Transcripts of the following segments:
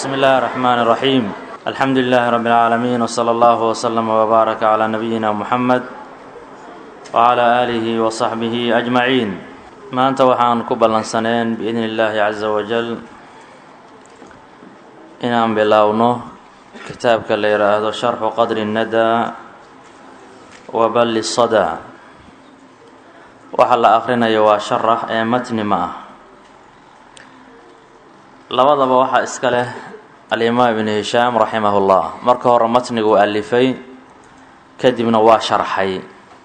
بسم الله الرحمن الرحيم الحمد لله رب العالمين وصلى الله وسلم وبارك على نبينا محمد وعلى آله وصحبه أجمعين maanta waxaan ku ballansaneen biidni illaahi casa wajal inaan bilowno kitaabka la yidhaahdo sharxu qadri nnadaa wa balli sadaa waxa la akhrinayo waa sharax ee matni ma ah labadaba waxaa iska leh alimaam ibnu hishaam raximahullah marka hore matniguu alifay kadibna waa sharxay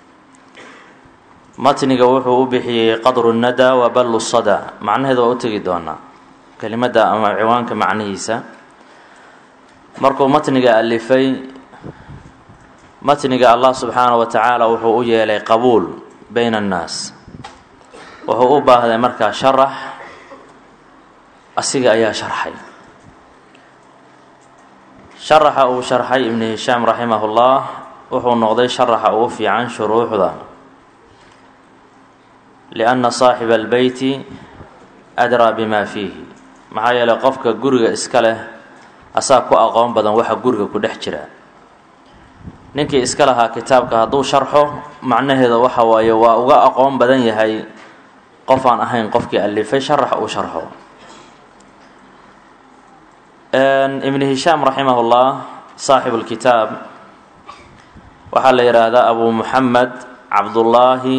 matniga wuxuu u bixiyey qadru nnadaa wa ballu sadaa macnaheeda waa u tegi doonaa kelimadda ama ciwaanka macnihiisa markuu matniga alifay matniga allah subxaana wa tacaala wuxuu u yeelay qabuul bayna annaas wuxuu u baahday markaa sharax asiga ayaa sharxay sharaxa uu sharxay ibnu hishaam raximahullah wuxuu noqday sharaxa ugu fiican shuruuxda lianna saaxiba albeyti adraa bimaa fiihi maxaa yeelay qofka guriga iska leh asaa ku aqoon badan waxa guriga ku dhex jira ninkii iska lahaa kitaabka hadduu sharxo macnaheeda waxa waaye waa uga aqoon badan yahay qof aan ahayn qofkii alifay sharax uu sharxo ibnu hishaam raximahullah saaxibu lkitaab waxaa la yidhaahdaa abu muxamed cabdullaahi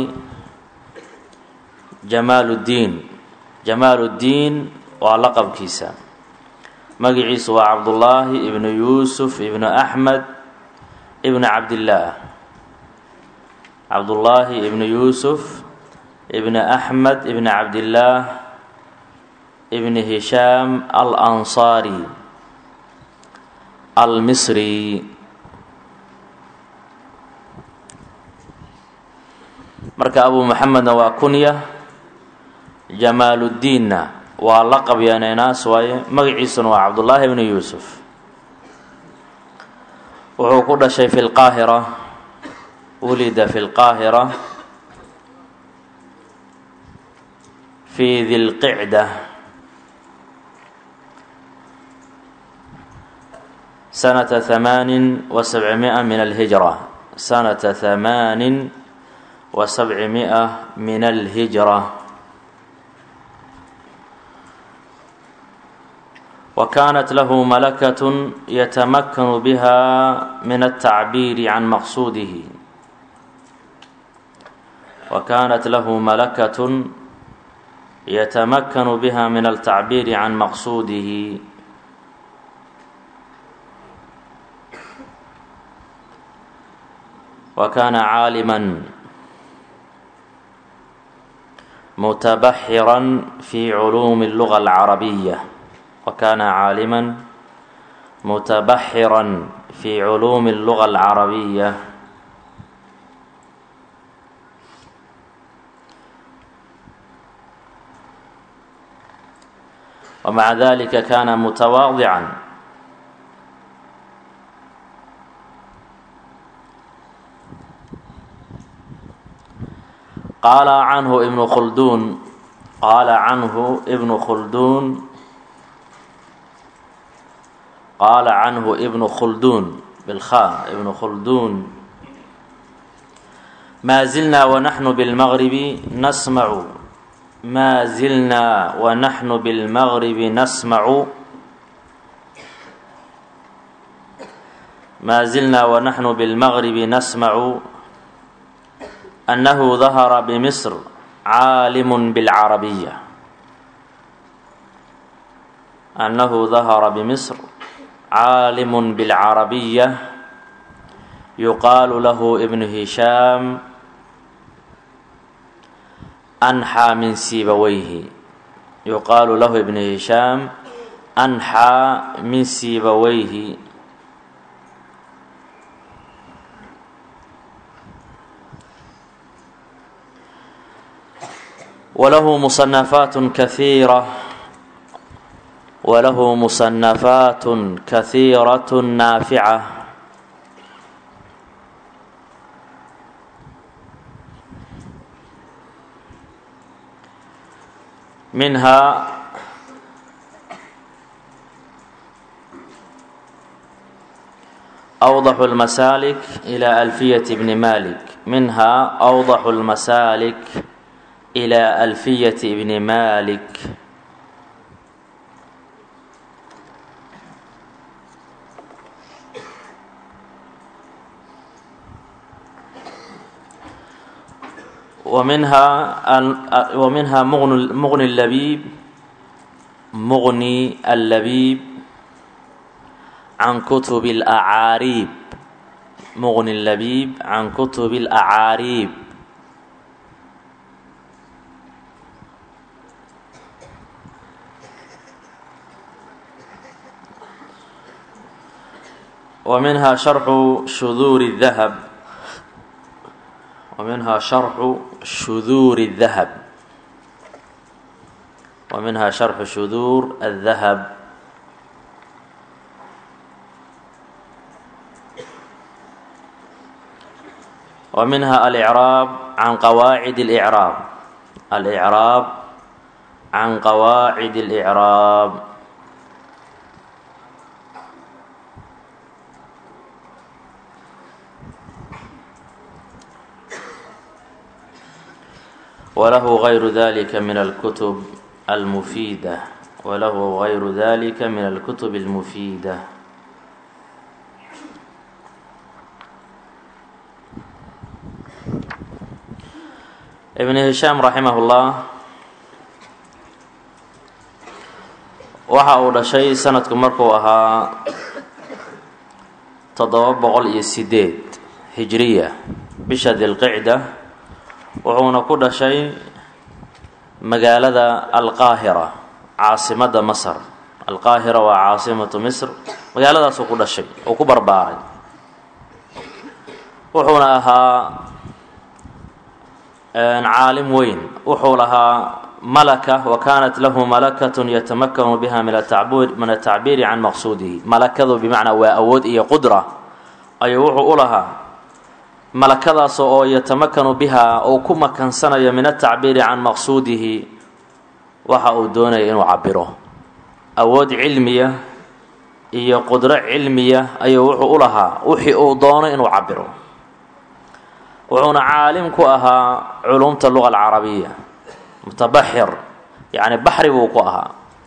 jamaaluddiin jamaaluddiin waa laqabkiisa magiciisu waa cabdullaahi ibnu yuusuf ibnu axmed ibnu cabdillaah cabdullaahi ibnu yuusuf ibnu axmed ibnu cabdillaah ibnu hishaam al ansaari almisri marka abu maxamedna waa kunya jamaaluddiinna waa laqab yaneynaas waaye magaciisuna waa cabdullaahi ibnu yuusuf wuxuu ku dhashay fi lqaahira wulida fi lqaahira fi dilqicda sanata hamaanin wa sabcimia min alhijra sanata hamaanin wa sabcimia min alhijra وكانت له ملكة يتمكن بها من التعبير عن مقصوده وكانت له ملكة يتمكن بها من التعبير عن مقصوده وكان عالما متبحرا في علوم اللغة العربية وكان عالما متبحرا في علوم اللغة العربية ومع ذلك كان متواضعا قال عنه ابن خلدون قال عنه ابن خلدون qaal canhu ibnu khulduun bilkha ibnu khulduun maa zilnaa wanaxnu bilmagribi nasmacu maa zilnaa wanaxnu bilmagribi nasmacu maa zilnaa wanaxnu bilmagribi nasmacu annahu dahara bimisr caalimun bilcarabiya annahu dahara bimisr caalim bilcarabiya yuqaalu lahu ibnu hishaam anxaa min siibaweyhi yuqaalu lahu ibnu hishaam anxaa min siibaweyhi walahu musanafaat kahiira وله مصنفات كثيرة نافعة منها أوضح المسالك إلى ألفية ابن مالك منها أوضح المسالك إلى ألفية ابن مالك ومنها ومنها مغني مغني اللبيب مغني اللبيب عن كتب الأعاريب مغني اللبيب عن كتب الأعاريب ومنها شرح شذور الذهب ومنها شرح شذور الذهب ومنها شرح شذور الذهب ومنها الإعراب عن قواعد الإعراب الإعراب عن قواعد الإعراب وله غير ذلك من الكتب المفيدة وله غير ذلك من الكتب المفيدة ibn hishaam raximahullah waxa uu dhashay sanadku markuu ahaa toddoba boqol iyo sideed hijriya bisha dilqicda wuxuuna ku dhashay magaalada alqaahira caasimadda masar alqaahira waa caasimatu misr magaaladaasuu ku dhashay uu ku barbaaray wuxuuna ahaa caalim weyn wuxuu lahaa malaka wa kaanat lahu malakatun yatamakanu biha min min atacbiiri can maqsuudihi malakadu bimacnaa waa awood iyo qudra ayuu wuxuu u lahaa malakadaas oo yatamakanu biha uu ku makansanayo min atacbiiri can maqsuudihi waxa uu doonaya inuu cabiro awood cilmiya iyo qudro cilmiya ayuu wuxuu u lahaa wixii uu doono inuu cabiro wuxuuna caalim ku ahaa culumta luga alcarabiya mutabaxir yacni baxri buu ku ahaa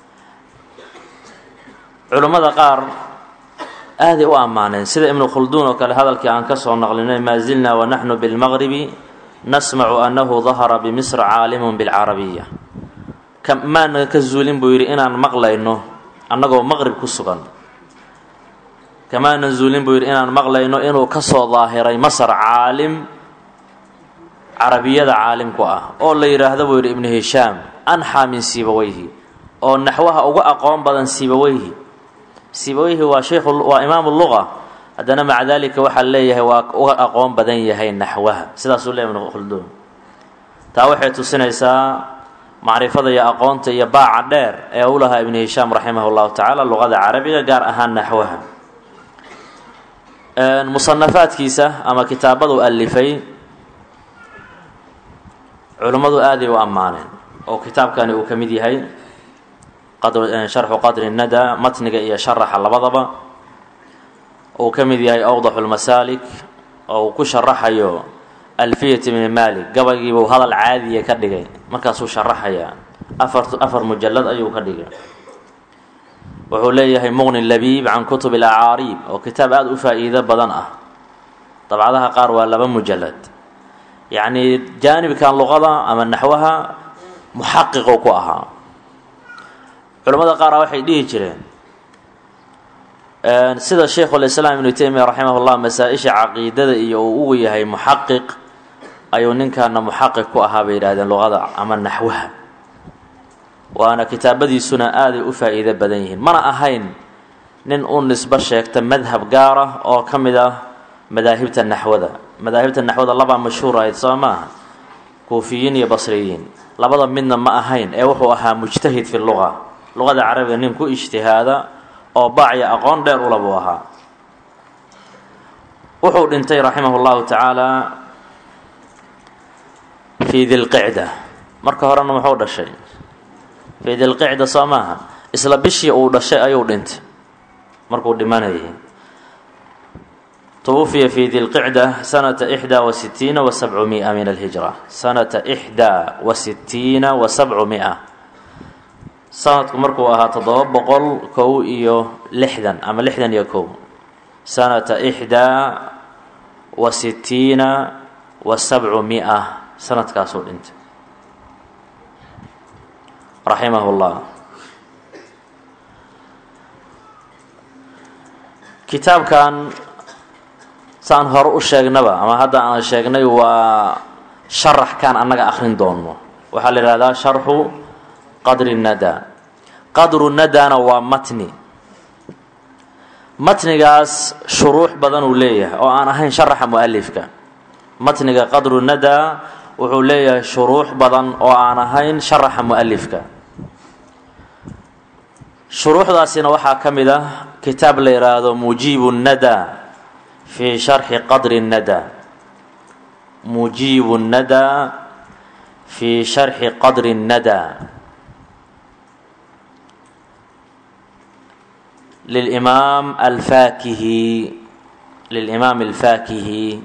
culummada qaar aaday u ammaaneen sida ibnu khulduun oo kale hadalkii aan ka soo naqlinay maa zilna wanaxnu bilmaqribi nasmacu annahu dahara bimisr caalimun bilcarabiya maana ka zuulin buu yidhi inaan maqlayno annagoo maqrib ku sugan kamaana zuulin buu yidhi inaan maqlayno inuu ka soo daahiray masar caalim carabiyada caalimku ah oo la yidhaahdo buu yidhi ibnu hishaam anxaa min sibaweyhi oo naxwaha uga aqoon badan sibaweyhi sibaweyhi waa sheikhu waa imaamu luga haddana maca daalika waxaa leeyahay waa uga aqoon badan yahay naxwaha sidaasuu leeyahy ibnu khulduun taa waxay tusinaysaa macrifada iyo aqoonta iyo baaca dheer ee u lahaa ibnu hishaam raximah llahu tacaala luqada carabiga gaar ahaan naxwaha musanafaadkiisa ama kitaabadu alifay culummadu aaday u ammaaneen oo kitaabkani uu ka mid yahay sharxu qadri nada matniga iyo sharaxa labadaba uu ka mid yahay awdaxu lmasaalik oo uu ku sharaxayo alfiyat ibni malik gabaygiibuu hadal caadiya ka dhigay markaasuu sharaxayaa afar afar mujalad ayuu ka dhigay wuxuu leeyahay muqni labiib can kutub alacaariib oo kitaab aada u faa-iido badan ah dabcadaha qaar waa laba mujalad yacni jaanibkan luqada ama naxwaha muxaqiqu ku ahaa culamada qaara waxay dhihi jireen sida sheikhulislaam ibnu teymiya raximah llah masaa-isha caqiidada iyo uu ugu yahay muxaqiq ayuu ninkaana muxaqiq ku ahaa bay yidhahdeen luqada ama naxwaha waana kitaabadiisuna aaday u faa-iido badan yihiin mana ahayn nin u nisbo sheegta madhab gaar ah oo ka mid ah madaahibta naxwada madaahibta naxwada labaa mashhuur ahayd soo maaha kuufiyiin iyo basriyiin labada midna ma ahayn ee wuxuu ahaa mujtahid fi luqa luqada carabiga nin ku ijtihaada oo baacya aqoon dheer ula buu ahaa wuxuu dhintay raximah llahu tacaala fii dilqicda marka horena muxuu dhashay fii dilqicda soo maaha isla bishii uu dhashay ayuu dhintay markuu dhimanayay twufiya fi dilqicda sanata ixdaa wa sitiina wa sabcumia min alhijra sanata ixdaa wa sitiina wa sabcumia sanadku markuu ahaa toddoba boqol kow iyo lixdan ama lixdan iyo kow sanata ixdaa wa sitiina wa sabcu mia sanadkaasuu dhintay raximah llah kitaabkan saan hore u sheegnaba ama hadda aan sheegnay waa sharaxkan annaga akrin doono waxaa la yihahdaa sharxu qadri nada qadru nadana waa matni matnigaas shuruux badan uu leeyahay oo aan ahayn sharaxa mualifka matniga qadru nada wuxuu leeyahay shuruux badan oo aan ahayn sharaxa mualifka shuruuxdaasina waxaa ka mid ah kitaab la yidhaahdo mujiibu nada fi sharxi qadri nada mujiibu nada fi sharxi qadri nada lilimaam alfaakihi lilimaam alfaakihi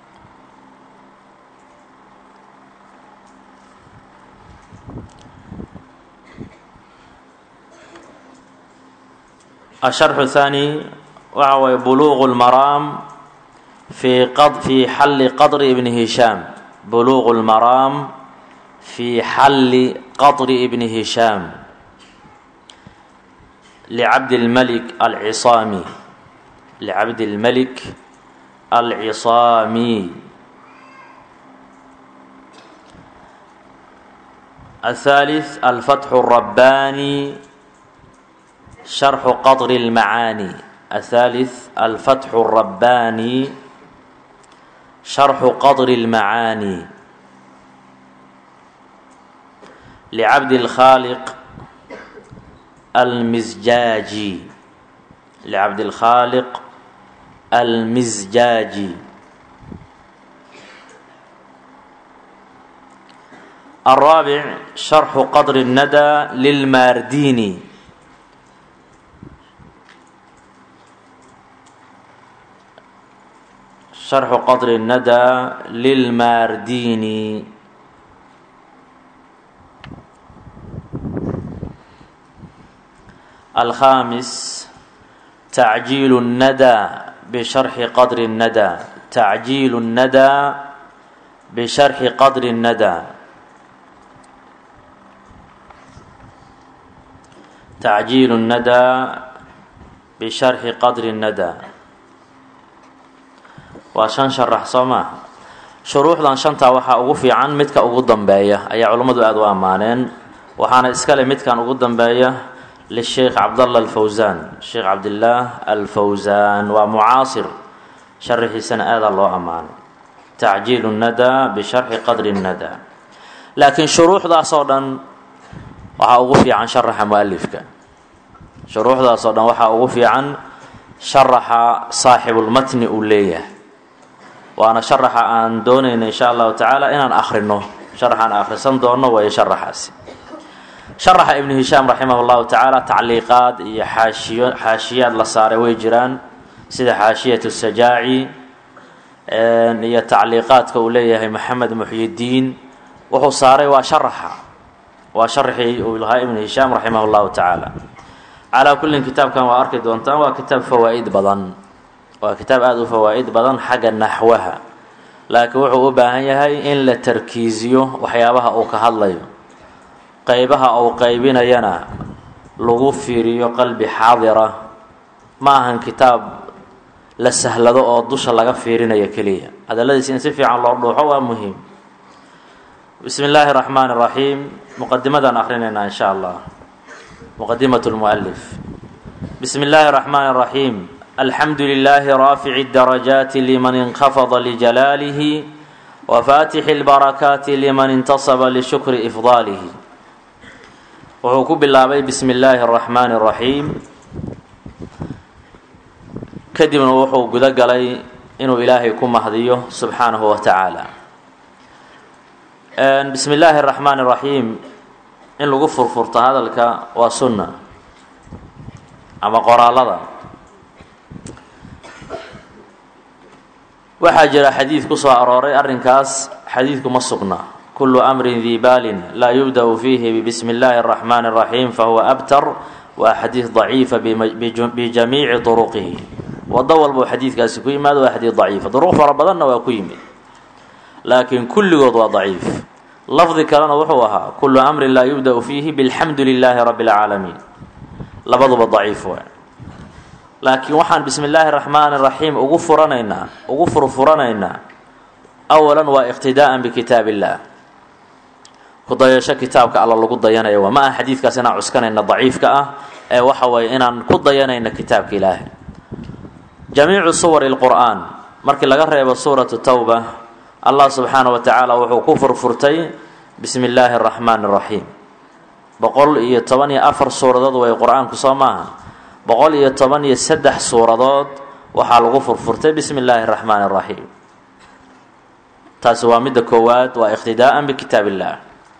الشرح الثاني waxa way buluغ الmaraam في في xل qطر بن هiشhاam buluغ الmaraam في xل qطر بن هiشhاam لcabd الملك العصاamي لcabd الملك العصاamي الثالث الفتح الرباني شرح قطر المعاني الثالث الفتح الرباني شرح قطر المعاني لعبد الخالق المزجاجي لعبد الخالق المزجاجي الرابع شرح قطر الندى للمارديني شرح qطر الندى للmاrdيني الخامس تعجيل الندى بشرح qدر الندى تعجيل الندى بشرح qدر الندى تعجيل الندى بشرح qدر الندى waa shan sharax soo maaha shuruuxdan shantaa waxaa ugu fiican midka ugu dambeeya ayaa culummadu aada u ammaaneen waxaana iskale midkan ugu dambeeya lisheikh cabdallah alfawsaan sheekh cabdillaah alfawsaan waa mucaasir sharaxiisana aadaa loo ammaanay tacjiilu nnadaa bisharxi qadri nnadaa laakiin shuruuxdaasoo dhan waxaa ugu fiican sharaxa mualifka shuruuxdaasoo dhan waxaa ugu fiican sharaxa saaxibulmatni uu leeyahay waana sharaxa aan doonayna insha allahu tacaala inaan akhrino sharaxaan akhrisan doono waayo sharaxaasi sharaxa ibnu hishaam raximah llahu tacaala tacliiqaad iyo xaashiyo xaashiyaad la saaray way jiraan sida xaashiyatu sajaaci iyo tacliiqaadka uu leeyahay maxamed muxyidiin wuxuu saaray waa sharaxa waa sharaxii uu lahaa ibnu hishaam raximah llahu tacaala calaa kullin kitaabkan waa arki doontaan waa kitaab fawaa'id badan waa kitaab aada u fawaa'id badan xagga naxwaha laakiin wuxuu u baahan yahay in la tarkiisiyo waxyaabaha uu ka hadlayo qeybaha uu qeybinayana lagu fiiriyo qalbi xaadira ma ahan kitaab la sahlado oo dusha laga fiirinayo keliya hadalladiis in si fiican loo dhuuxo waa muhiim bismi illaahi raxmaani raxiim muqadimadaan akrinaynaa in sha allah muqadimat lmualif bismi illaahi raxmaani raxiim alxamdu lilaahi raafici اdarajaati liman inkhafada lijalaalihi wafaatixi اlbarakaati liman intasaba lishukri ifdaalihi wuxuu ku bilaabay bismi illaahi اraxmaani اraxiim kadibna wuxuu gudo galay inuu ilaahay ku mahdiyo subxaanahu wa tacaala bismi illaahi اraxmaani اraxiim in lagu furfurto hadalka waa sunna ama qoraalada waxaa jira xadiid ku soo arooray arrinkaas xadiidku ma sugna kulu amrin dii baalin laa yubda-u fiihi bismi illaahi araxmaani araxiim fahuwa abtar waa xadiid daciifa bijamiici turuqihi wado walbuu xadiidkaasi ku yimaado waa xadiid daciifa duruq fara badanna waa ku yimid laakiin kulligood waa daciif lafdi kalena wuxuu ahaa kulu amrin laa yubda-u fiihi bilxamdu lilaahi rabbi اlcaalamiin labaduba daciif waa laakiin waxaan bismi illaahi raxmaani raxiim ugu furanaynaa ugu furfuranaynaa awalan waa iqtidaa'an bikitaab illaah ku dayasho kitaabka alla lagu dayanaya waa ma aha xadiidkaas inaan cuskanayna daciifka ah ee waxa weeye inaan ku dayanayna kitaabka ilaahay jamiicu suwari lqur'aan markii laga reebo suuratu towba allah subxaana wa tacaala wuxuu ku furfurtay bismi illaahi araxmaani araxiim boqol iyo toban iyo afar suuradood way qur-aanku soo maaha boqol iyo toban iyo saddex suuradood waxaa lagu furfurtay bismi illaahi araxmaani araxiim taasi waa midda koowaad waa iqtidaa'an bikitaab illaah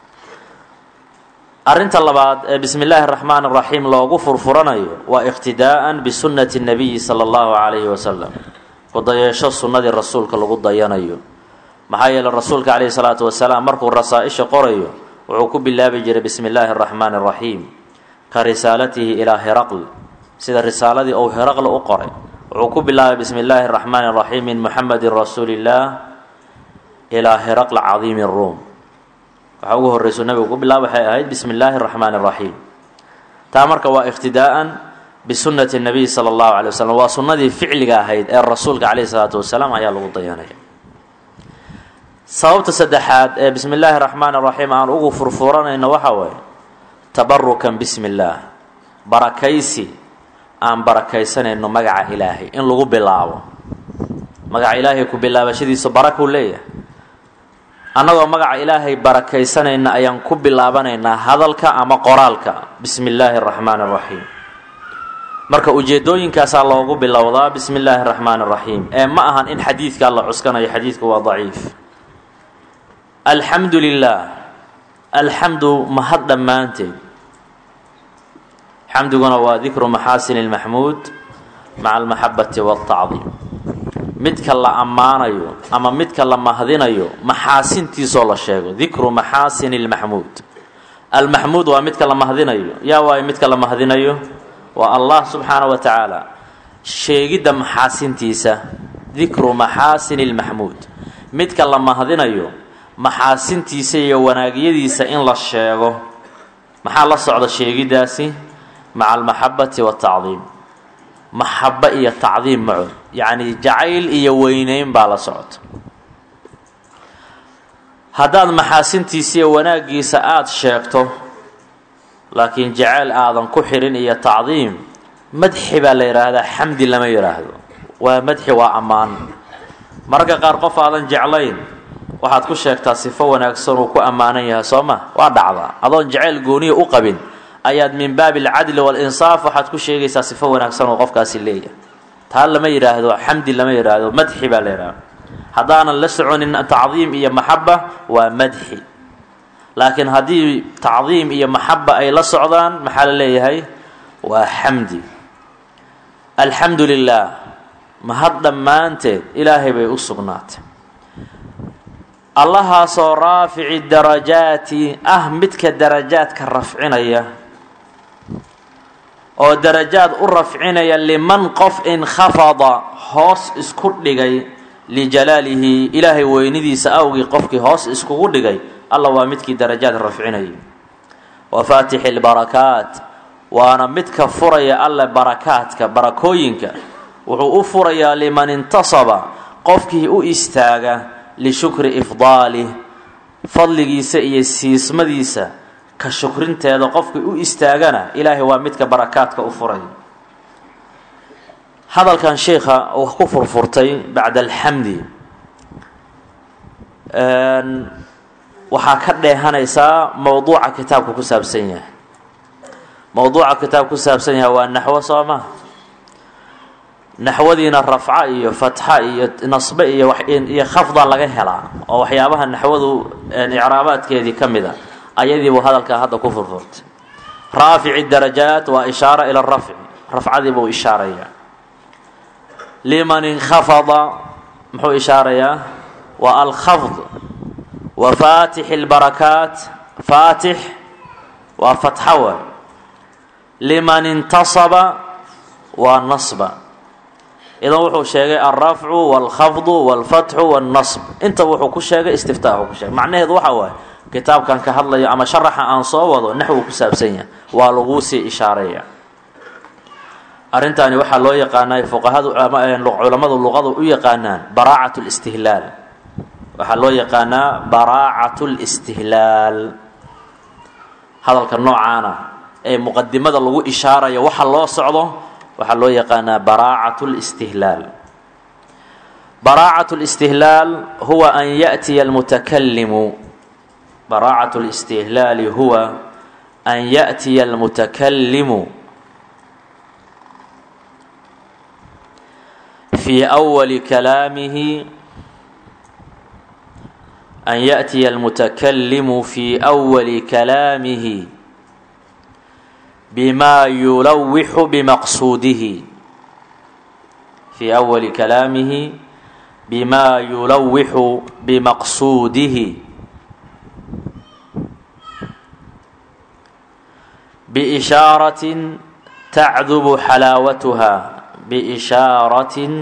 arrinta labaad ee bismi illaahi araxmaan araxiim loogu furfuranayo waa iqtidaa'an bisunnati nabiyi sala allahu calayhi wasalam ku dayeesho sunnadii rasuulka lagu dayanayo maxaa yeele rasuulka calayhi salaatu wasalaam markuu rasaa-isha qorayo wuxuu ku bilaabi jiray bismi illaahi araxmaani araxiim ka risaalatihi ilaa heraql sida risaaladii uu heraql u qoray wuxuu ku bilaabay bismi illaahi araxmaani araxiim min muxamedin rasuuli illaah ilaa heraql cadiimi ruum waxaa ugu horreyso nabigu ku bilaaba waxay ahayd bismi illaahi araxmaani araxiim taa marka waa iqtidaa'an bisunnati nabiy sala allahu calay wasalam waa sunnadii ficliga ahayd ee rasuulka calayhi salaatu wasalaam ayaa lagu dayanaya sababta saddexaad ee bismi illaahi araxmaani araxiim aan ugu furfuranayno waxaa waaye tabarukan bismi illaah barakaysi aan barakaysanayno magaca ilaahay in lagu bilaabo magaca ilaahay ku bilaabashadiisu barakuu leeyahay annagoo magaca ilaahay barakaysanayna ayaan ku bilaabanaynaa hadalka ama qoraalka bismi illaahi araxmaani araxiim marka ujeedooyinkaasaa loogu bilowdaa bismi illaahi araxmaani araxiim ee ma ahan in xadiidkaa la cuskanayo xadiidku waa daciif alxamdu lilaah alxamdu mahad dhammaanteed xamdiguna waa dikru maxaasini lmaxmuud maca almaxabati waاltacdiim midka la ammaanayo ama midka la mahdinayo maxaasintiisoo la sheego dikru maxaasini lmaxmuud almaxmuud waa midka la mahdinayo yaa waayo midka la mahdinayo waa allah subxaana wa tacaala sheegidda maxaasintiisa dikru maxaasini lmaxmuud midka la mahdinayo maxaasintiisa iyo wanaagyadiisa in la sheego maxaa la socda sheegiddaasi maca almaxabati waatacdiim maxabo iyo tacdiim macood yacni jacayl iyo weyneyn baa la socota haddaad maxaasintiisa iyo wanaaggiisa aada sheegto laakiin jacayl aadan ku xirin iyo tacdiim madxi baa la yidhaahdaa xamdi lama yidhaahdo waa madxi waa ammaan mararka qaar qof aadan jeclayn waxaad ku sheegtaa sifo wanaagsan uu ku ammaanan yahay soo ma waa dhacdaa adoon jacayl gooniya u qabin ayaad min baabi alcadli walinsaaf waxaad ku sheegaysaa sifo wanaagsan oo qofkaasi leeyahay taa lama yidhaahdo xamdi lama yidhaahdo madxi baa la yidhahdo haddaanan la soconin tacdiim iyo maxaba waa madxi laakiin haddii tacdiim iyo maxaba ay la socdaan maxaa la leeyahay waa xamdi alxamdu lilaah mahad dhammaanteed ilaahay bay u sugnaatay allahaasoo raafici darajaati ah midka darajaadka rafcinaya oo darajaad u rafcinaya liman qof inkhafada hoos isku dhigay lijalaalihi ilaahay weynidiisa awgii qofkii hoos iskugu dhigay alla waa midkii darajaad rafcinayay wa faatixi lbarakaat waana midka furaya alle barakaadka barakooyinka wuxuu u furayaa liman intasaba qofkii u istaaga lishukri ifdaalih fadligiisa iyo siismadiisa ka shukrinteeda qofkii u istaagana ilaahay waa midka barakaadka u furay hadalkan sheikha uu ku furfurtay bacda alxamdi waxaa ka dheehanaysaa mowduuca kitaabka ku saabsan yahay mowduuca kitaabka ku saabsan yahay waa naxwo soo ma naxwadiina rafca iyo fatxa iyo nasbe iyo iyo khafda laga helaa oo waxyaabaha naxwadu icraabaadkeedii ka mid a ayadiibuu hadalkaa hadda ku furfurtay raafici darajaat waa ishaara ila rafci rafcadii buu ishaaraya liman inkhafada muxuu ishaarayaa waa alkhafd wa faatixi اlbarakaat faatix waa fatxa waay liman intasaba waa nasba idan wuxuu sheegay alrafcu wاlkhafdu wاlfatxu wاlnasb intaba wuxuu ku sheegay istiftaaxu ku sheegay macnaheedu waxa waaye kitaabkan ka hadlayo ama sharaxa aan soo wado naxwu ku saabsan yahay waa laguu sii ishaareeya arrintaani waxaa loo yaqaanaa fuqahadu culammadu luqadu u yaqaanaan baraacat اlistihlaal waxaa loo yaqaanaa baraacat اlistihlaal hadalka noocaana ee muqadimada lagu ishaarayo waxa loo socdo waxaa loo yaqaanaa baraacat اlistihlaal baraacat اlistihlaal huwa an yaأtiya almutakalimu baraacat اlistihlaali huwa an yaأtiya almutakalimu في أول كلامه أن يأتي المتكلم في أول كلامه بما يلوح بمقصوده في أول كلامه بما يلوح بمقصوده بإشارة تعذب حلاوتها بإشارة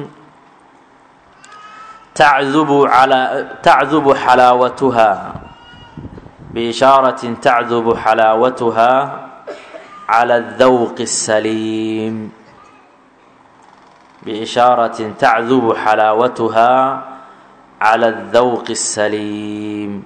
تعذب على تعذب حلاوتها بإشارة تعذب حلاوتها على الذوق السليم بإشارة تعذب حلاوتها على الذوق السليم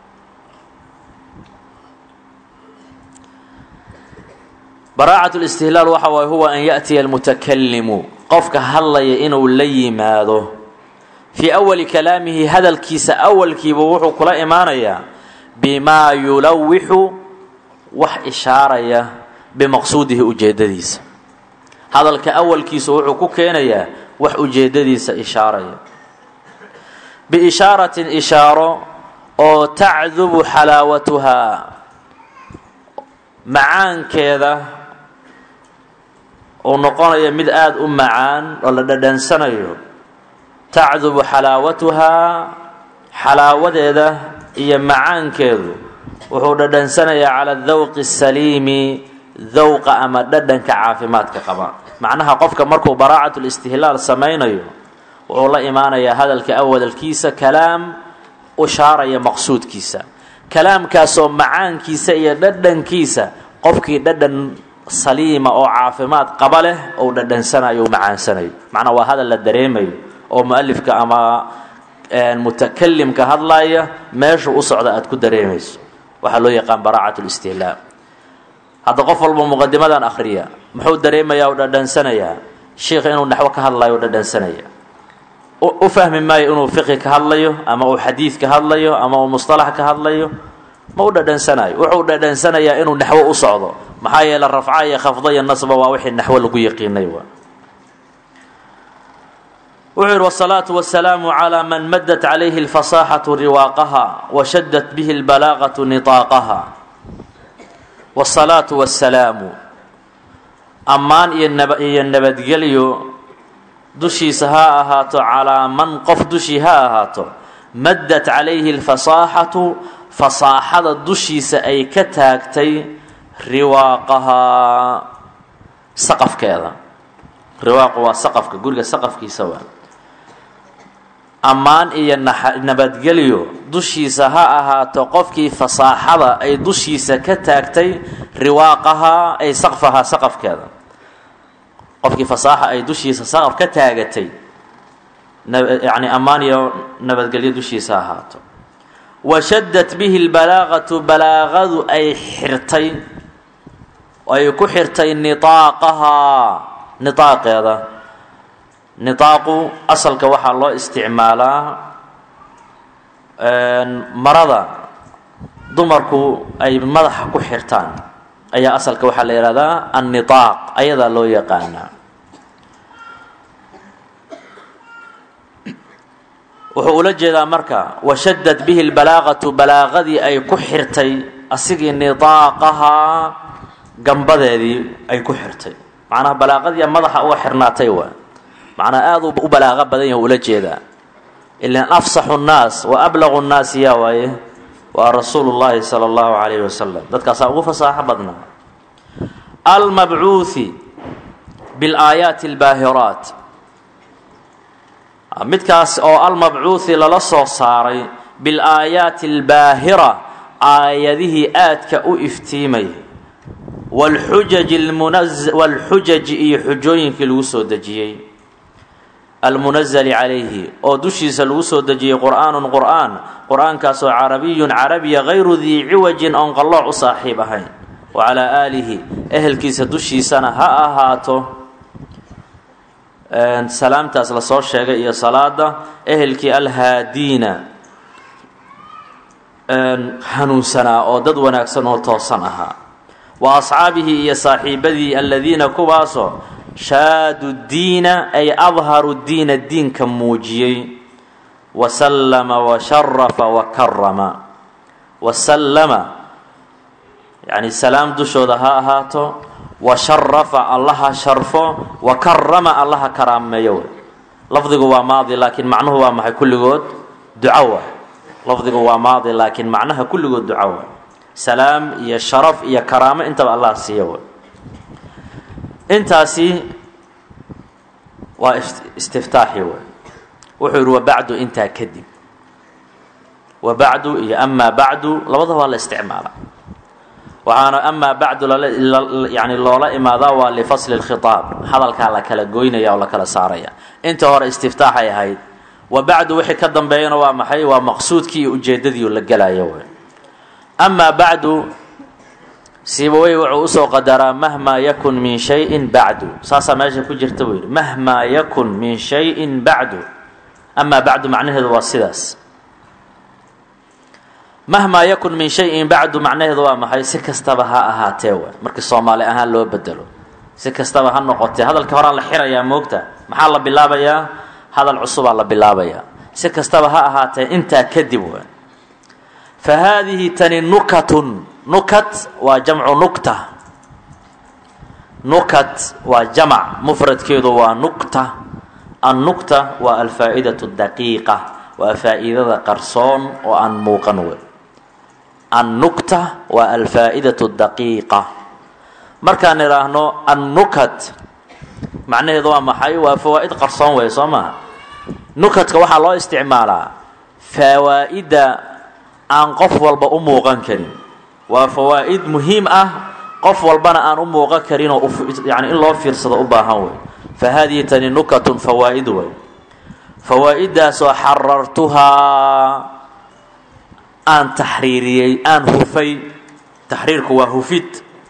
baraacat listihlaal waxa waay huwa an yaأtiya almutakalimu qofka hadlaya inuu la yimaado fii awali kalaamihi hadalkiisa awalkiiba wuxuu kula imaanayaa bimaa yulawixu wax ishaaraya bimaqsuudihi ujeedadiisa hadalka awalkiisa wuxuu ku keenayaa wax ujeedadiisa ishaaraya biishaaratin ishaaro oo tacdubu xalaawatuhaa macaankeeda uu noqonayo mid aada u macaan oo la dhadhansanayo tacdubu xalaawatuhaa xalaawadeeda iyo macaankeedu wuxuu dhadhansanayaa cala dawqi saliimi dawqa ama dhadhanka caafimaadka qaba macnaha qofka markuu baraacat listihlaal samaynayo wuxuu la imaanayaa hadalka awalkiisa kalaam ushaaraya maqsuudkiisa kalaamkaasoo macaankiisa iyo dhadhankiisa qofkii dhadhan saliima oo caafimaad qaba leh ou dhadhansanayo u macaansanayo macnaa waa hadal la dareemayo oo mualifka ama mutakalimka hadlaya meeshu u socda aad ku dareemayso waxaa loo yaqaan baraacat listihlaal hadda qof walba muqadimadan akhriya muxuu dareemayaa u dhadhansanayaa sheikha inuu naxwo ka hadlayo u dhadhansanaya u fahmi maayo inuu fiqi ka hadlayo ama uu xadiid ka hadlayo ama uu musطalax ka hadlayo ma u dhadhansanayo wuxuu dhadhansanayaa inuu naxwo u socdo maxaa yeele rafca iyo khafda iyo nasba waa wixii naxwo lagu yaqiinay wa wuxuu yidhi wالsalaaةu wasalaamu calىa man madat calayhi اlfasaaxaةu riwaaqaha washadat bihi اlbalaaqaةu niطaaqaha wالsalaatu wasalaamu ammaan iyo nabadgelyo dushiisa ha ahaato calaa man qof dushii ha ahaato maddat calayhi alfasaaxatu fasaaxada dushiisa ay ka taagtay riwaaqahaa saqafkeeda riwaaqu waa saqafka guriga saqafkiisa waa ammaan iyo nabadgelyo dushiisa ha ahaato qofkii fasaaxada ay dushiisa ka taagtay riwaaqahaa ay saqfahaa saqafkeeda qofkii fasaaxa ay dushiisa saqaf ka taagatay yani ammaan iyo nabadgelyo dushiisa ahaato washadat bihi lbalaaqatu balaaqadu ay xirtay ay ku xirtay niaaqahaa niaaqeeda niaaqu asalka waxaa loo isticmaalaa marada dumarku ay madaxa ku xirtaan ayaa asalka waxaa la yihahdaa anniaaq ayadaa loo yaqaanaa wuxuu ula jeedaa marka washadat bihi lbalaaqatu balaaqadii ay ku xirtay asigii nidaaqahaa gambadeedii ay ku xirtay macnaha balaaqadii madaxa uga xirnaatay waa macnaa aada u balaaqo badan yaha ula jeedaa ilan afsaxu nnaas wa ablaqu nnaasi yaa waaye waa rasuulu llaahi sala allahu calayhi wasalam dadkaasaa ugu fasaaxo badnaa almabcuuhi bilaayaati albaahiraat midkaas oo almabcuuhi lala soo saaray bilaayaati albaahira aayadihii aadka u iftiimaya wlxujaji waalxujaji iyo xujooyinkii lagu soo dejiyey almunazali calayhi oo dushiisa lagu soo dejiyey qur'aanun qur'aan qur-aankaasoo carabiyun carabiya hayru dii ciwajin oon qallooc u saaxiib ahayn wa calaa aalihi ehelkiisa dushiisana ha ahaato salaamtaas lasoo sheegay iyo salaada ehelkii alhaadiina hanuunsanaa oo dad wanaagsan oo toosan ahaa wa asxaabihi iyo saaxiibadii aladiina kuwaasoo shaadu diina ay adharu diina diinka muujiyey wasallama washarafa wakarama wasallama yacni salaam dushooda ha ahaato washarafa allaha sharfo wakarama allaha karaameeyo wey lafdigu waa maadi laakiin macnuhu waa maxay kulligood ducawa lafdigu waa maadi laakiin macnaha kulligood ducawa salaam iyo sharaf iyo karaamo intaba allah siiya wey intaasi waa istiftaaxi wey wuxuu yidhi wabacdu intaa kadib wabacdu iyo amaa bacdu labada waa la isticmaala waxaana amaa bacdu yani loola imaadaa waa lifasli lkhitaab hadalkaa la kala goynaya oo la kala saaraya inta hore istiftaaxay ahayd wa bacdu wixii ka dambeeyana waa maxay waa maqsuudkii iyo ujeedadii la gelayo wey amaa bacdu siibawey wuxuu usoo qadaraa mahmaa yakun min shayin bacdu saasaa meesha ku jirta buu yidhi mahmaa yakun min shayin bacdu amaa bacdu macnaheedu waa sidaas mahmaa yakun min shayin bacdu macnaheedu waa maxay si kastaba ha ahaatee w markii soomaali ahaan loo bedelo si kastaba ha noqotee hadalka horaa la xirayaa moogta maxaa la bilaabayaa hadal cusubaa la bilaabayaa si kastaba ha ahaatee intaa kadib w fa haadihi tani nukatun nukat waa jamcu nukta nukat waa jamac mufradkeedu waa nukta annukta waa alfaa'idatu daqiiqa waa faa'iidada qarsoon oo aan muuqan wey annukta waa alfaa'idatu daqiiqa markaan idhaahno annukat macnaheedu waa maxay waa fawaa'id qarsoon wey soo maha nukatka waxaa loo isticmaalaa fawaa'idda aan qof walba u muuqan karin waa fawaa'id muhiim ah qof walbana aan u muuqan karin oo yani in loo fiirsado u baahan wey fa haadihi tani nukatun fawaa'id wey fawaa'iddaasoo xarartuhaa aan taxriiriyey aan hufay taxriirku waa hufid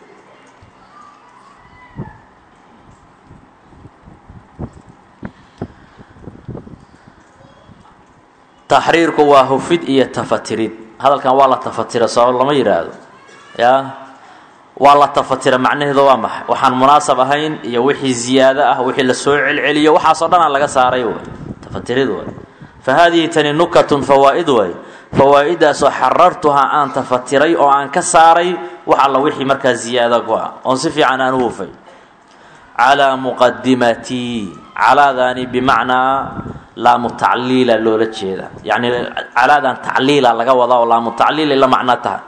taxriirku waa hufid iyo tafatirid hadalkan waa la tafatira soo lama yidhaahdo ya waa la tafatira macnaheedu waa maxay waxaan munaasab ahayn iyo wixii ziyaado ah wixii lasoo celceliyo waxaasoo dhan aan laga saaray way tafatirid way fa haadihi tani nukatun fawaa'id way fawaa-iddaasoo xarartuhaa aan tafatiray oo aan ka saaray wax alla wixii markaa ziyaado ku ah oon si fiican aan u hufay calaa muqadimatii calaadaani bimacnaa laamu tacliila loola jeeda yacni calaadan tacliila laga wadaa oo laamu tacliila la macno tahay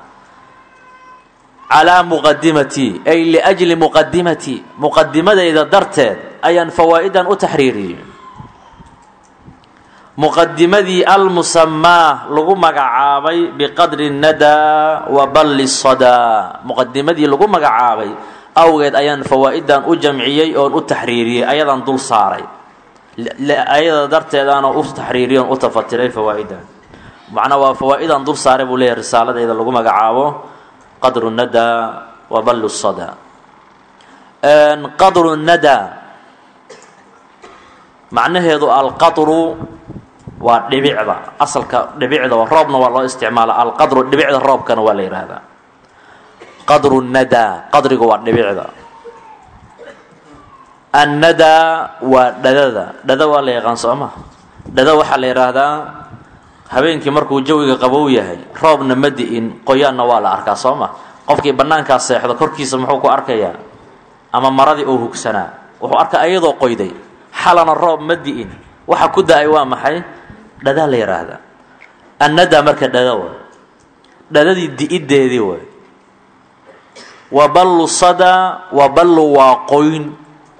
calaa muqadimatii ay liajli muqadimatii muqadimadayda darteed ayaan fawaa-idan u taxriiriyey muqadimadii almusamaa lagu magacaabay biqadri nadaa wa balli sadaa muqadimadii lagu magacaabay awgeed ayaan fawaa-idan u jamciyey oon u taxriiriyey ayadaan dul saaray ayada darteedaana u taxriiriy oon u tafatiray fawaa-idan macnaa waa fawaa-idan dul saaray buu leeyahy risaaladayda lagu magacaabo qadru nadaa wa ballu sadaa qadru nadaa macnaheedu alqadru waa dhibicda asalka dhibicda roobna waa loo isticmaala alqadru dhibicda roobkana waa la yidhaahdaa qadru nadaa qadrigu waa dhibicda annadaa waa dhadada dhada waa la yaqaan soo ma dhada waxaa la yidhaahdaa habeenkii markuu jawiga qabow yahay roobna ma di-in qoyaanna waa la arkaa soo ma qofkii bannaankaa seexdo korkiisa muxuu ku arkayaa ama maradii uu hugsanaa wuxuu arkaa ayadoo qoyday xalana roob ma di-in waxa ku da-ay waa maxay dhadaa la yidhaahdaa annadaa marka dhada way dhadadii di-ideedii way wa ballu sadaa wa ballu waa qoyn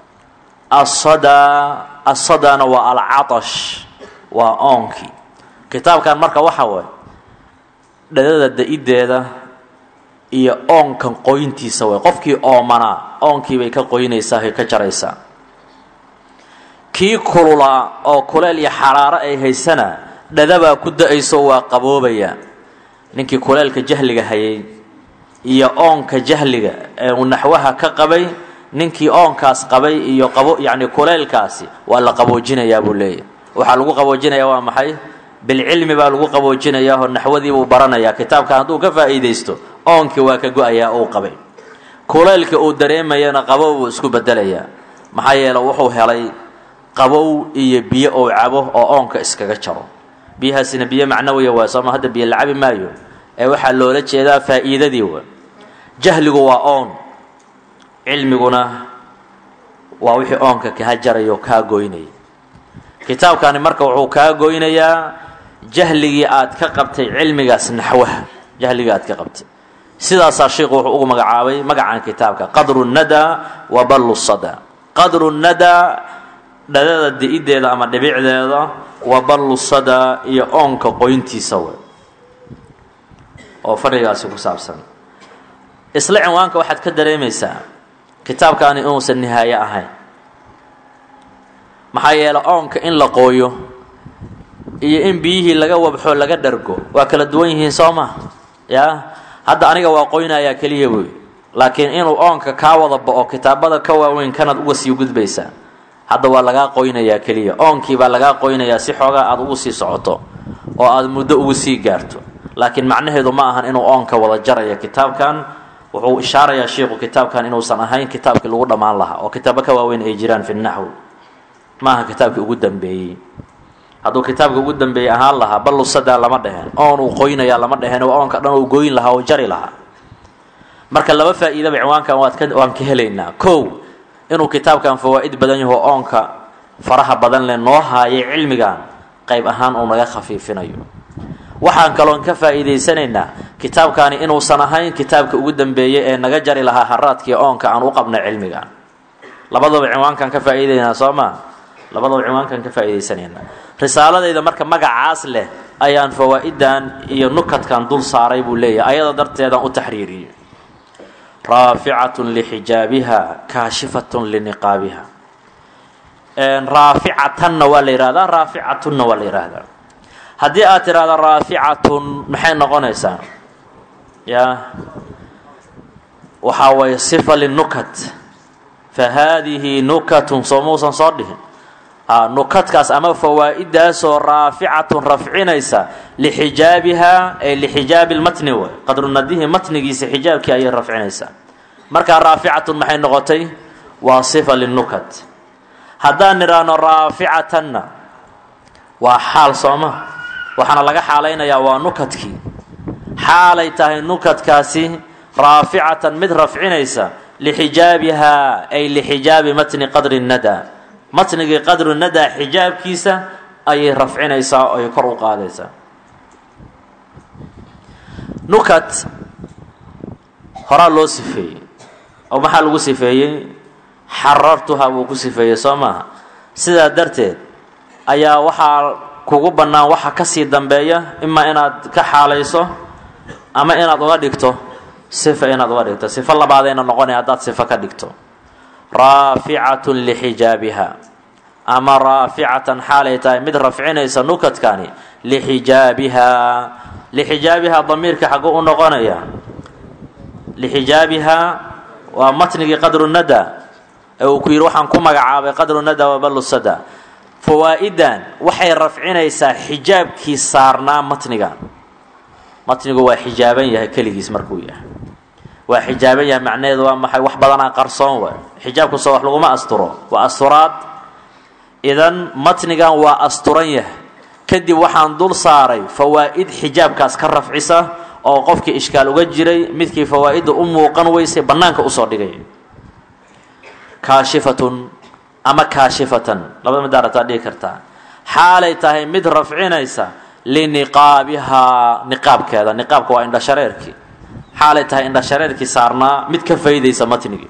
asadaa asadaana waa alcatash waa oonkii kitaabkan marka waxa waay dhadada da-ideeda iyo oonkan qoyntiisa way qofkii oomanaa oonkii bay ka qoynaysaa ay ka jaraysaa kii kululaa oo kuleel iyo xaraaro ay haysana dhadabaa ku da-ayso waa qaboobaya ninkii kuleelka jahliga hayay iyo oonka jahliga ee uu naxwaha ka qabay ninkii oonkaas qabay iyo qabo yacni kuleelkaasi waa la qaboojinayaa buu leeyahy waxaa lagu qaboojinayaa waa maxay bilcilmi baa lagu qaboojinayaa oo naxwadiibuu baranayaa kitaabka hadduu ka faa'iidaysto oonkii waa ka go-ayaa uu qabay kuleelka uu dareemayana qabow buu isku bedelayaa maxaa yeele wuxuu helay qabow iyo biyo ou cabo oo oonka iskaga jaro biyahaasina biyo macnawiya waa sooma hadda biyo la cabi maayo ee waxaa loola jeedaa faa'iidadii wa jahligu waa oon cilmiguna waa wixii oonka kaa jarayo kaa goynaya kitaabkani marka wuxuu kaa goynayaa jahligii aad ka qabtay cilmigaas naxwaha jahligii aad ka qabtay sidaasaa sheikhu wuxuu ugu magacaabay magacan kitaabka qadru nadaa wa ballu sada qadru nadaa dhadada di-ideeda ama dhibicdeeda wa ballu sada iyo oonka qoyntiisa we oo fadhigaasi ku saabsan isla cinwaanka waxaad ka dareemaysaa kitaabkaani inuusan nihaaye ahayn maxaa yeele oonka in la qooyo iyo in biyihii laga wabxo laga dhargo waa kala duwan yihiin soo ma yaa hadda aniga waa qoynayaa keliya wey laakiin inuu oonka kaa wada ba-o kitaabada ka waaweyn kanaad uga sii gudbaysaa hadda waa lagaa qoynayaa keliya oonkii baa lagaa qoynayaa si xoogaa aada ugu sii socoto oo aada muddo ugu sii gaarto laakiin macnaheedu ma ahan inuu oonka wada jaraya kitaabkan wuxuu ishaarayaa sheikhu kitaabkan inuusan ahayn kitaabkii lagu dhammaan lahaa oo kitaabo ka waaweyn ay jiraan fi naxwi maaha kitaabkii ugu dambeeyey hadduu kitaabka ugu dambeeyey ahaan lahaa ballu sadaa lama dheheen oon uu qoynayaa lama dheheen oo oonka dhan uu gooyin lahaa oo jari lahaa marka laba faa'iidaba ciwaankan waad ka waan ka helaynaa kow inuu kitaabkan fawaa'id badan yaho oonka faraha badan leh noo haayay cilmigan qayb ahaan uu naga khafiifinayo waxaan kaloon ka faa'iidaysanaynaa kitaabkaani inuusan ahayn kitaabka ugu dambeeyey ee naga jari lahaa haraadkii oonka aan u qabnay cilmigan labadaba cinwaankan ka faa'iidaynaa soo maa labadaba cinwaankan ka faa'iidaysanaynaa risaaladayda marka magacaas leh ayaan fawaa'idan iyo nukadkan dul saaray buu leeyahay ayada darteedaan u taxriiriyey raaficatun lixijaabiha kaashifatun liniqaabiha raaficatanna waa la yihahdaa raaficatunna waa la yihahdaa haddii aad tidhahdo raaficatun maxay noqonaysaa ya waxaa waye sifa linukat fa haadihi nukatun soo muusan soo dhihin nukadkaas ama fawaa'idaasoo raaficatun rafcinaysa lixijaabihaa ay lixijaabi lmatni way qadrunadihi matnigiisa xijaabkii ayay rafcinaysaa markaa raaficatun maxay noqotay waa sifa linukat haddaan nidhaahno raaficatanna waa xaal sooma waxaana laga xaalaynayaa waa nukadkii xaalay tahay nukadkaasi raaficatan mid rafcinaysa lixijaabihaa ay lixijaabi matni qadri nada matnigii qadru nadaa xijaabkiisa ayay rafcinaysaa oo ay kor u qaadaysaa nukat horaa loo sifeeyey oo maxaa lagu sifeeyey xarartuha buu ku sifeeyey soo maaha sidaa darteed ayaa waxaa kugu bannaan waxa ka sii dambeeya imaa inaad ka xaalayso ama inaad uga dhigto sifa inaad uga dhigto sifo labaadayna noqonaya haddaad sifo ka dhigto raaficatun lixijaabiha ama raaficatan xaalay tahay mid rafcinaysa nukadkani lixijaabihaa lixijaabihaa damiirka xagguu u noqonaya lixijaabihaa waa matnigii qadru nada ee uu ku yidhi waxaan ku magacaabay qadru nada waballu sada fawaa'idan waxay rafcinaysaa xijaabkii saarnaa matnigan matnigu waa xijaaban yahay keligiis markuu yahay waa xijaaban yahay macnaheedu waa maxay wax badanaa qarsoon waay xijaabkusoo wax laguma asturo waa asturaad idan matnigan waa asturan yahay kadib waxaan dul saaray fawaa'id xijaabkaas ka rafcisa oo qofkii ishkaal uga jiray midkii fawaa'idda u muuqan weysay bannaanka usoo dhigay kaashifatun ama kaashifatan labada midaarataa dhigi kartaa xaalay tahay mid rafcinaysa liniqaabihaa niqaabkeeda niqaabka waa indhashareerkii xaalay tahay indhashareerkii saarnaa mid ka faydaysa matnigii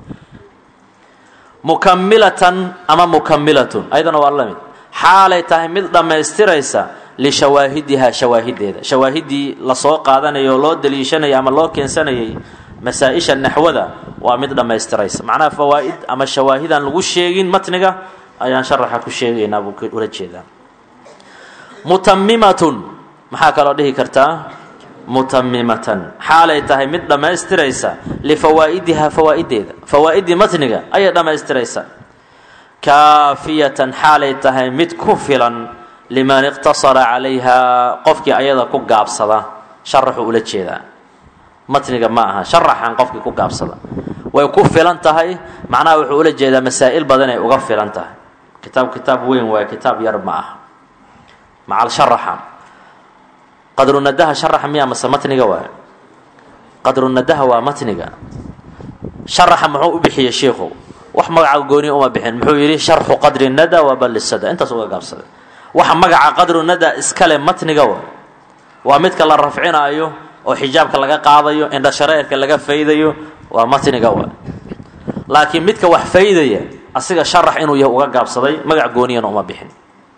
mukamilatan ama mukamilatun ayadana waa la mid xaalay tahay mid dhammaystiraysa lishawaahidihaa shawaahideeda shawaahidii lasoo qaadanayay oo loo daliishanayay ama loo keensanayay masaa-isha naxwada waa mid dhammaystiraysa macnaha fawaa'id ama shawaahidaan lagu sheegin matniga ayaan sharaxa ku sheegaynaa buu ula jeedaa mutamimatun maxaa kaloo dhihi kartaa mutamimatan xaalay tahay mid dhammaystiraysa lifawaa'idihaa fawaa'ideeda fawaa'idii matniga ayay dhammaystiraysa kaafiyatan xaalay tahay mid ku filan liman iqtasara calayhaa qofkii ayada ku gaabsada sharaxuu ula jeedaa matniga ma aha sharaxan qofkii ku gaabsada way ku filan tahay macnaha wuxuu ula jeedaa masaa'il badan ay uga filan tahay kitaab kitaab weyn waaye kitaab yar ma aha macal sharaxa qadrunadaha sharaxa miya mase matniga waaye qadrunadaha waa matniga sharaxa muxuu u bixiyey shiikhu wax magaca gooniya uma bixin muxuu yidhi sharxu qadri nada wa ballisada intaas uga gaabsaday waxa magaca qadru nada iskale matniga wa waa midka la rafcinaayo oo xijaabka laga qaadayo indhashareerka laga faydayo waa matniga wa laakiin midka wax faydaya asiga sharax inuu yahay uga gaabsaday magac gooniyana uma bixin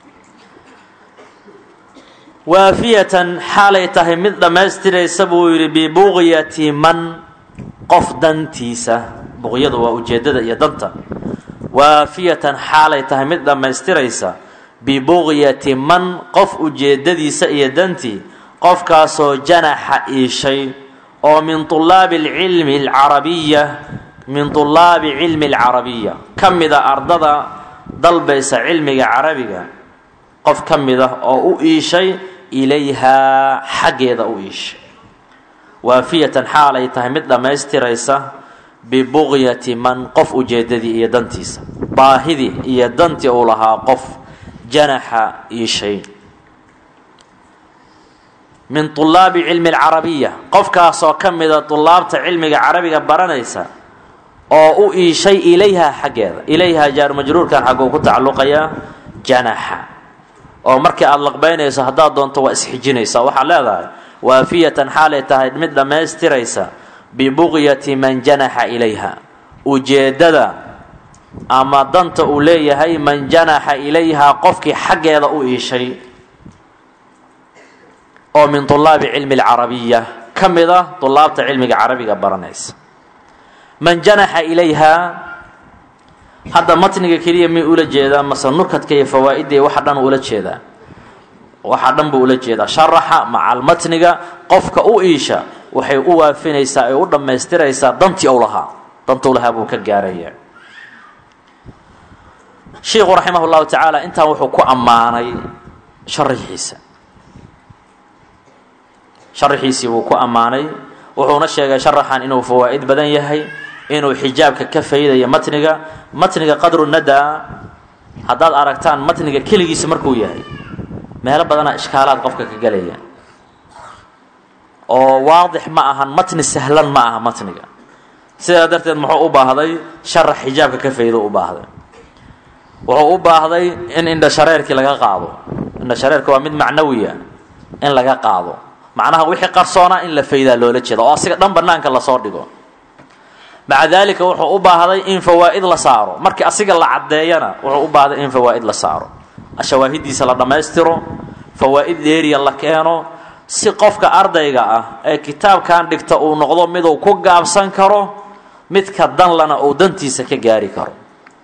waafiyatan xaalay tahay mid dhammaystiraysa buu yidhi bibuqyati man qof dantiisa buqyadu waa ujeeddada iyo danta waafiyatan xaalay tahay mid dhammaystiraysa bibuqyati man qof ujeeddadiisa iyo dantii qofkaasoo janaxa iishay oo min tulaabi alcilmi alcarabiya min tulaabi cilmi alcarabiya ka mida ardada dalbaysa cilmiga carabiga qof ka mid ah oo u iishay ilayhaa xaggeeda u iishay waafiyatan xaalay tahay mid dhammaystiraysa bibuqyati man qof ujeeddadii iyo dantiisa baahidii iyo dantii uu lahaa qof janaxa iishay min tulaabi cilmi alcarabiya qofkaasoo ka mida tulaabta cilmiga carabiga baranaysa oo u iishay ilayhaa xaggeeda ilayhaa jaar majruurkan xagguu ku tacalluqayaa janaxa oo markii aada laqbaynayso haddaad doonto waa isxijinaysaa waxaad leedahay waafiyatan xaalay tahay mid dhammaystiraysa bibuqyati man janaxa ilayha ujeeddada ama danta uu leeyahay man janaxa ilayhaa qofkii xaggeeda u iishay oo min tulaabi cilmi alcarabiya ka mid ah tulaabta cilmiga carabiga baranaysa man janaxa ilayhaa hadda matniga keliya mi ula jeedaa mase nukadka iyo fawaa-idda iyo waxa dhan ula jeedaa waxa dhan buu ula jeedaa sharaxa macal matniga qofka u iisha waxay u waafinaysaa ay u dhammaystiraysaa dantii ou lahaa dantuu lahaa buu ka gaaraya shiikhu raximah llahu tacaala intaan wuxuu ku ammaanay sharixiisa sharaxiisii buu ku ammaanay wuxuuna sheegay sharaxan inuu fawaa'id badan yahay inuu xijaabka ka faydayo matniga matniga qadru nadaa haddaad aragtaan matniga keligiisa markuu yahay meelo badanaa ishkaalaad qofka ka gelaya oo waadix ma ahan matni sahlan ma aha matniga sidaa darteed muxuu u baahday sharax xijaabka ka faydo u baahday wuxuu u baahday in indhashareerkii laga qaado indhashareerka waa mid macnawiya in laga qaado macnaha wixii qarsoonaa in la faydaa loola jeeda oo asiga dhan banaanka lasoo dhigo maca daalika wuxuu u baahday in fawaa'id la saaro markii asiga la caddeeyana wuxuu u baahday in fawaa'id la saaro shawaahidiisa la dhammaystiro fawaa'id dheeriya la keeno si qofka ardayga ah ee kitaabkan dhigta uu noqdo miduu ku gaabsan karo midka danlana uu dantiisa ka gaari karo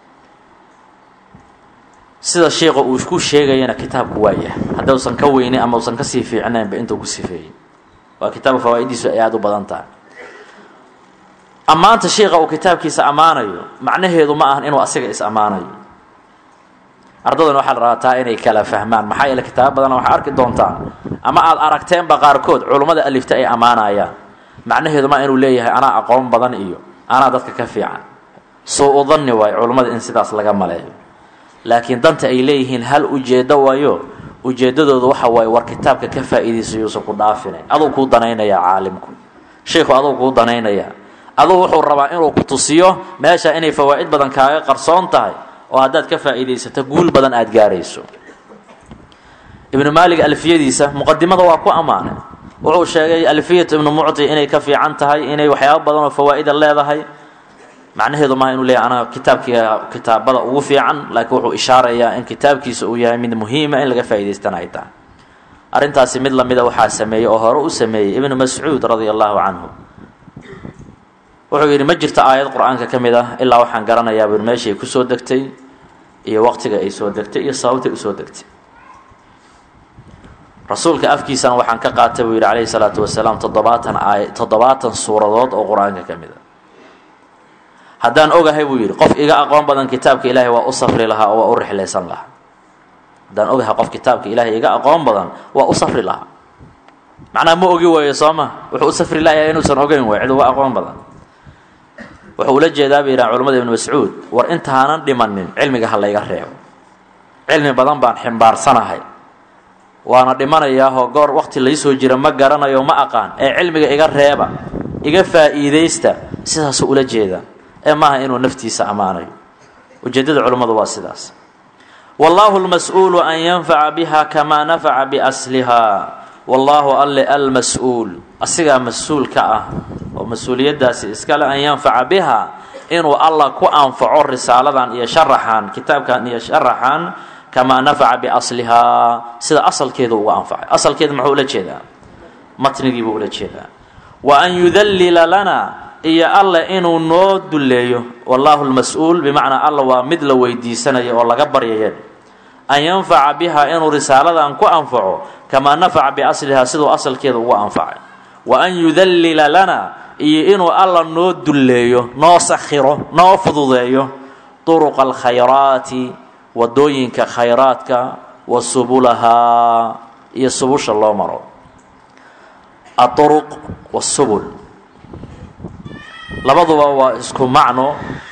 sida sheikha uu ku sheegayana kitaabku waa yahay haddausan ka weynin ama usan kasii fiicnaynba intuu ku sifeeyey waa kitaabka fawaa'idiisu ay aada u badan tahay ammaanta sheikha uu kitaabkiisa ammaanayo macnaheedu ma ahan inuu asiga is ammaanayo ardaduna waxaa la rabaa taa inay kala fahmaan maxaa yeele kitaabo badana waxaa arki doontaan ama aada aragteenba qaarkood culummada alifta ay ammaanayaan macnaheedu ma inuu leeyahay anaa aqoon badan iyo anaa dadka ka fiican soo u danni waayo culummada in sidaas laga maleeyo laakiin danta ay leeyihiin hal ujeeddo waayo ujeeddadoodu waxa waaye war kitaabka ka faa'iidaysa yuusan ku dhaafine aduu kuu danaynayaa caalimku sheikhu aduu kuu danaynayaa aduu wuxuu rabaa inuu ku tusiyo meesha inay fawaa'id badan kaaga qarsoon tahay oo haddaad ka faa'iidaysato guul badan aada gaarayso ibnu maalig alfiyadiisa muqadimada waa ku ammaanay wuxuu sheegay alfiyatu ibnu mucti inay ka fiican tahay inay waxyaabo badan oo fawaa'ida leedahay macnaheedu maaha inuu leeyahy anaga kitaabkiia kitaabada ugu fiican laakiin wuxuu ishaarayaa in kitaabkiisa uu yahay mid muhiima in laga faa'idaystana ay tahay arrintaasi mid lamida waxaa sameeyey oo hore u sameeyey ibnu mascuud radia allahu canhu wuxuu yidhi ma jirto aayad qur-aanka ka mid ah ilaa waxaan garanayaa bur meeshay kusoo degtay iyo waqtiga ay soo degtay iyo sababtay usoo degtay rasuulka afkiisana waxaan ka qaatay buu yidhi calayhi salaatu wasalaam toddobaatan aay toddobaatan suuradood oo qur-aanka ka mid a haddaan ogahay buu yidhi qof iga aqoon badan kitaabka ilaahay waa u safri lahaa oo waa u rixlaysan lahaa haddaan ogahay qof kitaabka ilaahay iga aqoon badan waa u safri lahaa macnaha ma ogi waayo soo ma wuxuu u safri lahayaa inuusan ogeyn way cid uga aqoon badan wuxuu ula jeedaa bay yidhahan culamada ibnu mascuud war intaanan dhimanin cilmiga ha layga reebo cilmi badan baan ximbaarsanahay waana dhimanayaahoo goor waqti laysoo jira ma garanayo ma aqaan ee cilmiga iga reeba iga faa'iidaysta sidaasuu ula jeedaa ee maaha inuu naftiisa ammaanayo ujeeddada culummadu waa sidaas wallaahu lmas-uulu an yanfaca biha kamaa nafaca biaslihaa wallaahu alle almas-uul asigaa mas-uul ka ah oo mas-uuliyaddaasi iskale an yanfaca biha inuu allah ku anfaco risaaladan iyo sharaxan kitaabkan iyo sharaxan kamaa nafaca biaslihaa sida asalkeedu uga anfacay asalkeeda muxuu ula jeedaa matnigiibuu ula jeedaa wa an yudallila lana iyo alle inuu noo dulleeyo wallaahu lmas-uul bimacnaa alla waa mid la weydiisanayo oo laga baryaya an yanfaca biha inuu risaaladan ku anfaco kamaa nafaca biaslihaa siduu asalkeeda uga anfacay wa an yudallila lana iyo inuu alla noo dulleeyo noo sakhiro noo fududeeyo turuqa alkhayraati wadooyinka khayraadka wa subulahaa iyo subusha loo maro aduruq wasubul labaduba waa isku macno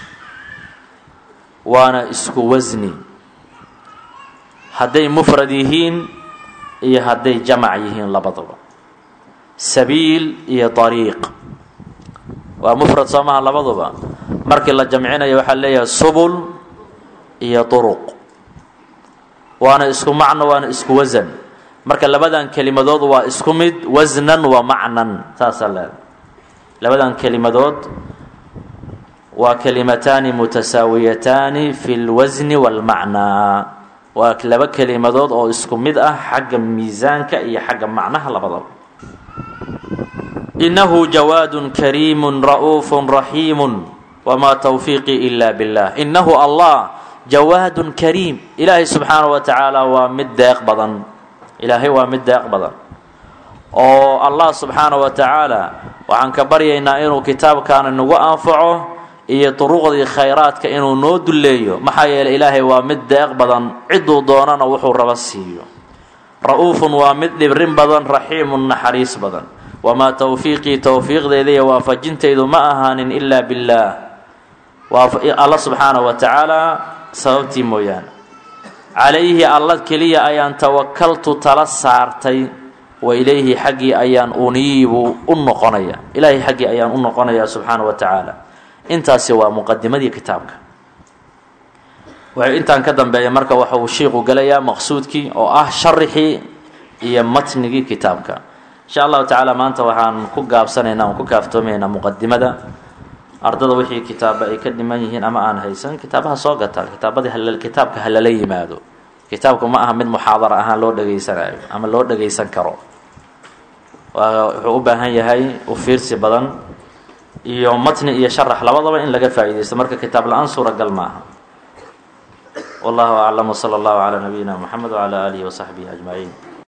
waana isku wasni hadday mufrad yihiin iyo hadday jamac yihiin labaduba sabiil iyo dariiq waa mufrad soo maha labaduba markii la jamcinayo waxaa leeyahay subul iyo duruq waana isku macno waana isku wasan marka labadan kelimadood waa isku mid wasnan wa macnan saasaa leedahay labadan kelimadood waa kelimataani mutasaawiyataani fi lwasni wاlmacnaa waa laba kelimadood oo isku mid ah xagga miisaanka iyo xagga macnaha labadaba inahu jawaadu kariimu ra'uufu raxiimu wmaa towfiiqii ila billah inahu allah jawaadun kariim ilaahay subxaana wa tacaala waa mid deeq badan ilaahay waa mid deeq badan oo allah subxaana wa tacaala waxaan ka baryaynaa inuu kitaabkaana nagu anfaco iyo duruqdii khayraadka inuu noo dulleeyo maxaa yeeley ilaahay waa mid deeq badan ciduu doonana wuxuu raba siiyo ra-uufun waa mid dhibrin badan raxiimun naxariis badan wamaa towfiiqii towfiiqdeeda iyo waafajintaydu ma ahaanin ilaa billaah alla subxaana wa tacaala sababtii mooyaane calayhi alla keliya ayaan tawakaltu tala saartay wa ilayhi xaggii ayaan uniibu u noqonaya ilaahay xaggii ayaan u noqonaya subxaana wa tacaala intaasi waa muqadimadii kitaabka waxay intaan ka dambeeya marka waxa uu shiiqu gelayaa maqsuudkii oo ah sharixii iyo matnigii kitaabka insha allahu tacaala maanta waxaan ku gaabsanaynaa aan ku kaaftoomaynaa muqadimada ardada wixii kitaaba ay ka dhiman yihiin ama aan haysan kitaabaha soo gataan kitaabadii hal kitaabka ha lala yimaado kitaabku ma aha mid muxaadara ahaan loo dhegaysanayo ama loo dhegaysan karo wuxuu u baahan yahay u fiirsi badan iyo matni iyo sharax labadaba in laga faa'iidaysto marka kitaab la-aan suuragal ma aha wallahu aclam wsala allahu calaa nabiyina moxamed wcala aalihi wasaxbihi ajmaciin